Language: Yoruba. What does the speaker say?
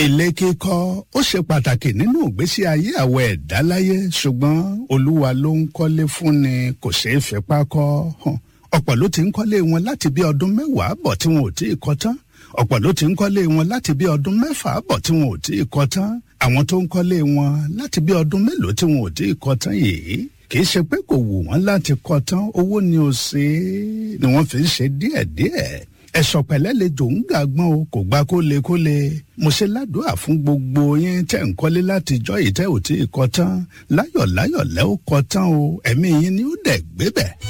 ilé kíkọ́ ó ṣe pàtàkì nínú ìgbésí ayé àwọn ẹ̀dá láyé ṣùgbọ́n olúwa ló ń kọ́lé fúnni kò ṣeé fipá kọ́ hàn ọ̀pọ̀ ló ti ń kọ́lé wọn láti bí ọdún mẹ́wàá bọ̀ tí wọn ò tí ì kọ́ tán ọ̀pọ̀ ló ti ń kọ́lé wọn láti bí ọdún mẹ́fà bọ̀ tí wọn ò tí ì kọ́ tán àwọn tó ń kọ́lé wọn láti bí ọdún mélòó tí wọn ò tí ì kọ́ tán yìí kì í ṣe pé kò wù wọ́n láti kọ́ tán owó ni ò ṣe é ni wọ́n fi ń ṣe díẹ̀díẹ̀ ẹ̀sọ̀ pẹ̀lẹ́ lè jò ń gàgbọ́n o kò gbá kólekóle mo ṣe ládùúà fún gbogbo yín tẹ̀ ń kọ́lé láti jọ́ yìí tẹ́ ò tí ì kọ́ tán láyọ̀láyọ̀ lẹ́ ó kọ́ tán o ẹ̀mí yín ni ó dẹ̀ gbé bẹ̀.